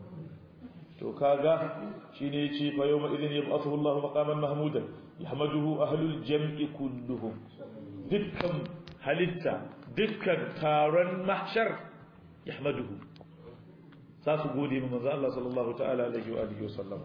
to kaga shine yace fa yawma idin yab'athu Allahu maqaman mahmudan yahmaduhu ahlul jam'i kulluhum dukkan halitta dukkan taron mahshar yahmaduhu za su gode mu manzo Allah sallallahu ta'ala alaihi wa alihi wasallam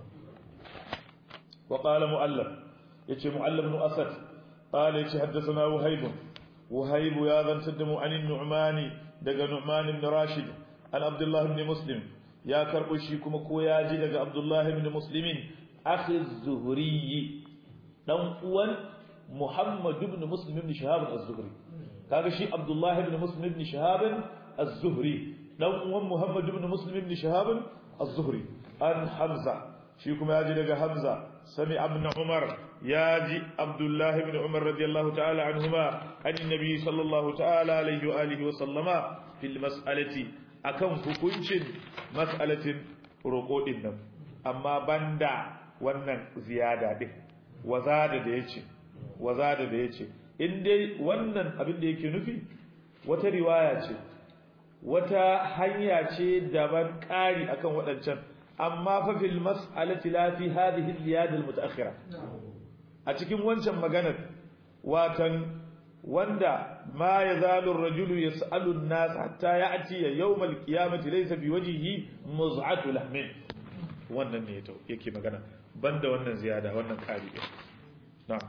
wa qala mu'allaf yace mu'allaf ibn asad qala yace haddathana wahib wahib ya zantar da mu an nu'mani daga nu'man ibn rashid an abdullah ibn muslim ya karbo shi kuma ko ya ji daga abdullah ibn muslimin akhi az-zuhri dan uwan muhammad ibn muslim ibn shahab az-zuhri kaga shi Abdullah ibn Muslim ibn Shihab az-Zuhri dan uwan Muhammad ibn Muslim ibn Shihab az-Zuhri an Hamza shi kuma yaji daga Hamza sami ibn Umar yaji Abdullah ibn Umar radiyallahu ta'ala anhuma an nabi sallallahu ta'ala alaihi wa alihi wa sallama fil mas'alati akan hukuncin mas'alatin roƙo din nan amma banda wannan ziyada din wazada da yace wazada da yace in dai wannan abin da yake nufi wata riwaya ce wata hanya ce daban ƙari akan waɗancan amma fa fil mas'alati la fi hadhihi al-ziyad al-mutaakhira a cikin wancan maganar watan wanda ma yazalu ar-rajulu yas'alu an-nas hatta ya'ti yawm al-qiyamati laysa bi wajhihi muz'atu lahmin wannan ne yake magana banda wannan ziyada wannan ƙari na'am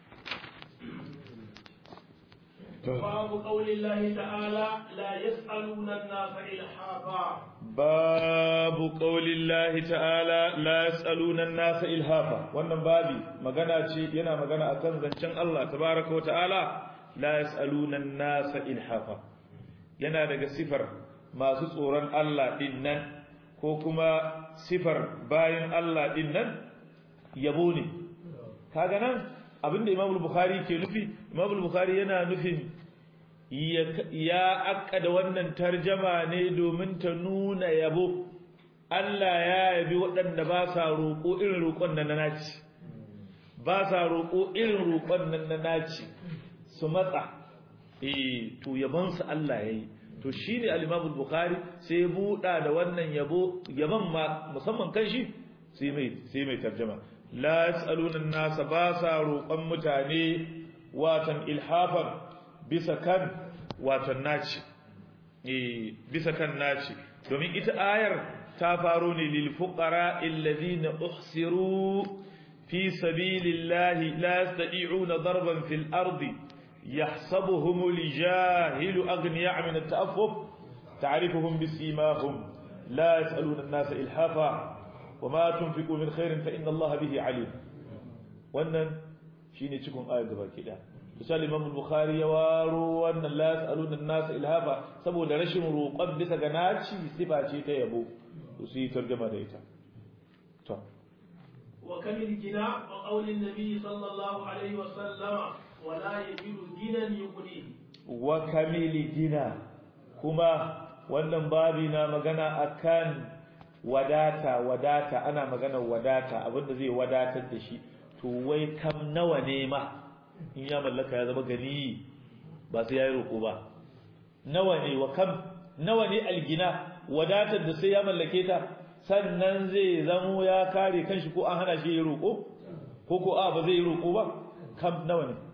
باب قول الله تعالى لا يسألون الناس إلحافا باب قول الله تعالى لا يسألون الناس إلحافا wannan babi magana ce yana magana akan zancen Allah tabaaraka wa ta'ala la yasaluna an-nas ilhafa yana daga sifar masu tsoron Allah din nan ko kuma sifar bayin Allah din nan yabo ne kaga nan abinda Imam Bukhari ke nufi Imam Bukhari yana nufin ya akkada wannan tarjama ne domin ta nuna yabo Allah ya yabi waɗanda ba sa roƙo irin roƙon nan na naci ba sa roƙo irin roƙon nan na naci su matsa eh to yabon su Allah yayi to shine al-Imam Bukhari sai ya buɗa da wannan yabo yaban ma musamman kan shi sai mai sai mai tarjama la yasaluna an-nasa ba sa roƙon mutane watan ilhafan bisa kan watan naci eh bisa kan naci domin ita ayar ta faro ne lil fuqara alladhina uhsiru fi sabilillahi la yastati'una darban fil ardi يحسبهم الجاهل أغنياء من التأفف تعرفهم بسيماهم لا يسألون الناس إلحافا وما تنفقوا من خير فإن الله به عليم wannan shine cikin ayar gaba ke da misal Imam Bukhari ya waro wannan la yasaluna an-nas ilhaba saboda rashin roƙon bisa ga naci sifa ce ta yabo to su yi tarjuma da ita to وكم الجناء وقول النبي صلى الله عليه وسلم ولا يجد غنى يغنيه wa kamili gina kuma wannan babi na magana akan wadata wadata ana magana wadata abinda zai wadatar da shi to wai kam nawa ne ma in ya mallaka ya zama gani ba sai yayi roko ba nawa ne wa kam nawa ne algina wadatar da sai ya mallake ta sannan zai zamo ya kare kanshi ko an hana shi ya roko ko ko a ba zai yi roko ba kam nawa ne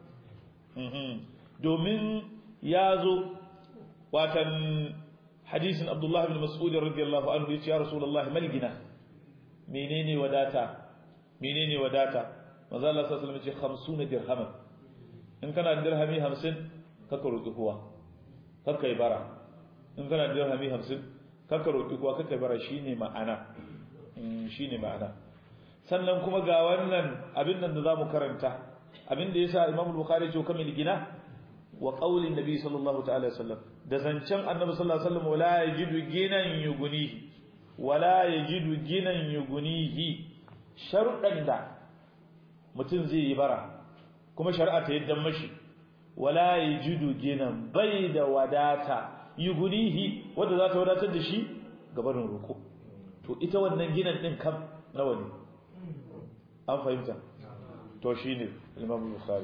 domin ya zo watan hadisin Abdullah ibn Mas'ud radiyallahu anhu yace ya Rasulullah mal gina menene wadata menene wadata manzo Allah sallallahu alaihi wasallam yace 50 dirhaman in kana da dirhami 50 kaka roki kowa kaka yi bara in kana da dirhami 50 kaka roki kowa kaka yi bara shine ma'ana shine ma'ana sannan kuma ga wannan abin nan da zamu karanta abin da yasa Imam Bukhari ya ce kamar gina wa qaulin nabi sallallahu ta'ala alaihi wasallam da zancen annabi sallallahu alaihi wasallam wala yajidu ginan yugunihi wala yajidu ginan yugunihi sharuɗan da mutum zai yi bara kuma shari'a ta yadda mashi wala yajidu ginan bai da wadata yugunihi wanda za ta wadatar da shi gabanin roko to ita wannan ginan din kam nawa ne an fahimta to shine Imam Bukhari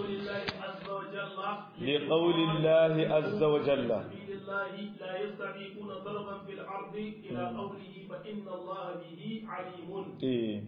لقول الله عز وجل لقول الله عز وجل سبيل الله لا يستطيعون ضربا في الأرض إلى قوله فإن الله به عليم إيه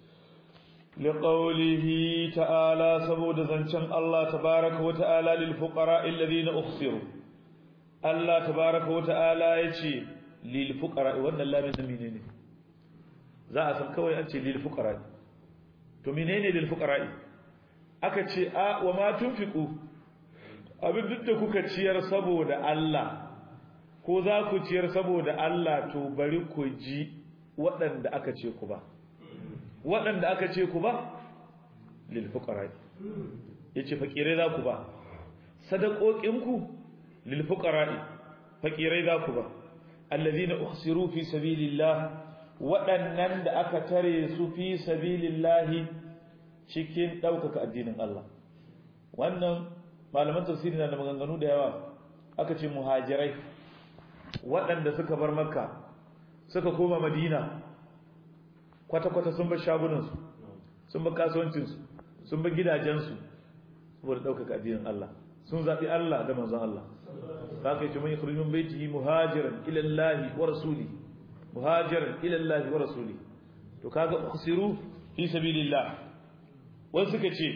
لقوله تعالى سبود زنشن الله تبارك وتعالى للفقراء الذين أخسروا الله تبارك وتعالى يجي للفقراء وانا الله من منين za a san kawai an ce lil fuqara to menene lil fuqara aka ce a wa ma tunfiqu abin duk da kuka ciyar saboda Allah ko za ku ciyar saboda Allah to bari ku ji waɗanda aka ce ku ba waɗanda aka ce ku ba lil fuqara yace fakirai za ku ba sadaqoqinku lil fuqara fakirai za ku ba alladhina uhsiru fi sabilillah waɗannan da aka tare su fi sabilillahi cikin ɗaukaka addinin Allah wannan malaman tafsiri na da maganganu da yawa aka ce muhajirai waɗanda suka bar makka suka koma madina kwata-kwata sun bar shagunansu sun bar kasuwancinsu sun bar gidajensu saboda ɗaukaka addinin Allah sun zaɓi Allah da manzon Allah za ka yi ce man yi kurmin baitihi muhajiran ilallahi wa rasuli muhajiran ilallahi wa rasuli to kaga ukhsiru fi sabilillah wasu suka ce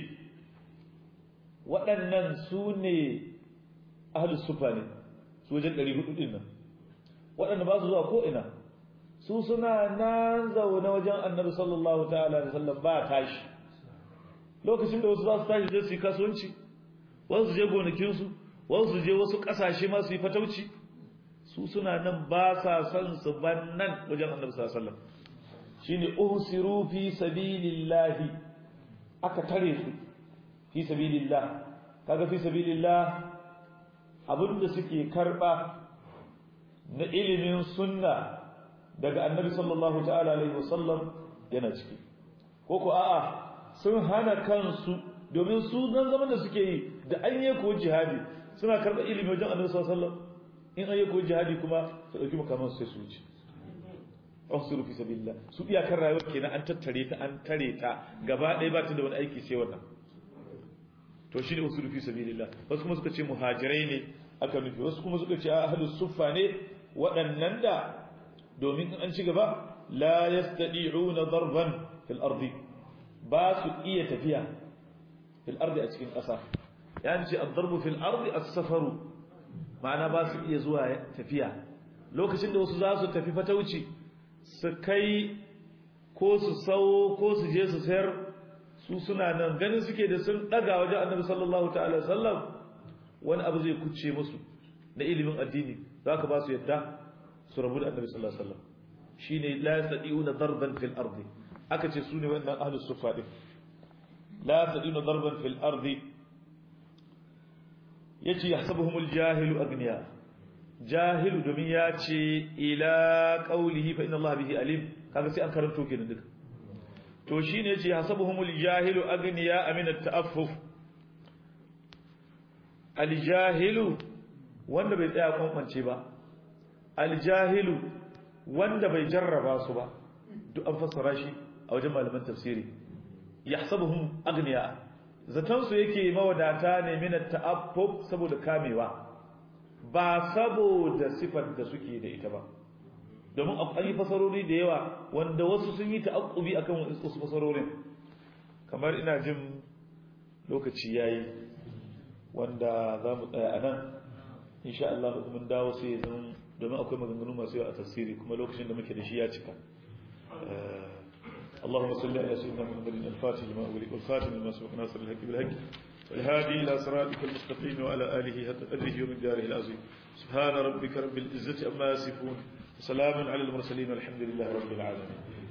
waɗannan su ne ahlus sufa ne su wajen 400 din nan waɗanda ba su zuwa ko ina su suna nan zaune wajen annabi sallallahu ta'ala alaihi wasallam ba tashi lokacin da wasu za su tashi je su yi kasuwanci wasu su je gonakinsu wasu su je wasu ƙasashe ma su yi fatauci su suna nan ba sa son su ban nan wajen annabi sallallahu alaihi wasallam shine uhsiru fi sabilillahi aka tare su fi sabilillah kaga fi sabilillah abinda suke karba na ilimin sunna daga annabi sallallahu ta'ala alaihi wasallam yana ciki ko ko a'a sun hana kansu domin su nan zaman da suke yi da an yi ko jihadi suna karba ilimi wajen annabi sallallahu alaihi wasallam in an yi ko jihadi kuma su dauki makaman sai su wuce usuru fi sabilillah su iyakar rayuwar kenan an tattare ta an tare ta gaba ɗaya ba ta da wani aiki sai wannan to shine usuru fi sabilillah wasu kuma suka ce muhajirai ne aka nufi wasu kuma suka ce ahlus suffa ne waɗannan da domin in an ci gaba la yastadi'una darban fil ardi ba su iya tafiya fil ardi a cikin ƙasa yani ce ad-darbu fil ardi as-safaru ma'ana ba su iya zuwa tafiya lokacin da wasu za su tafi fatauci su kai ko su sau ko su je su sayar su suna nan ganin suke da sun daga wajen annabi sallallahu ta'ala sallam wani abu zai kuce musu na ilimin addini za ka ba su yadda su rabu da annabi sallallahu alaihi wasallam shine la yastadi'una darban fil ardi aka ce su ne wannan ahlus sufa din la yastadi'una darban fil ardi yace yahsabuhumul jahilu agniya jahilu domin ya ce ila qaulihi fa inna allaha bihi alim kaga sai an karanto kenan duka to shine yace hasabuhumul jahilu agniya min at-ta'affuf aljahilu wanda bai tsaya kwankwance ba aljahilu wanda bai jarraba su ba duk an fassara shi a wajen malaman tafsiri yahsabuhum aghniya zatan su yake mawadata ne min ta'affuf saboda kamewa ba saboda sifar da suke da ita ba domin an yi fasarori da yawa wanda wasu sun yi ta'aqqubi akan wasu fasarorin kamar ina jin lokaci yayi wanda za mu tsaya a nan insha Allah mun dawo sai zan domin akwai maganganu masu yawa a tafsiri kuma lokacin da muke da shi ya cika اللهم صل على سيدنا محمد الفاتح لما أغلق والخاتم لما سبق ناصر الحق بالحق والهادي إلى صراطك المستقيم وعلى آله حق قدره ومقداره العظيم سبحان ربك رب العزة أما يصفون وسلام على المرسلين والحمد لله رب العالمين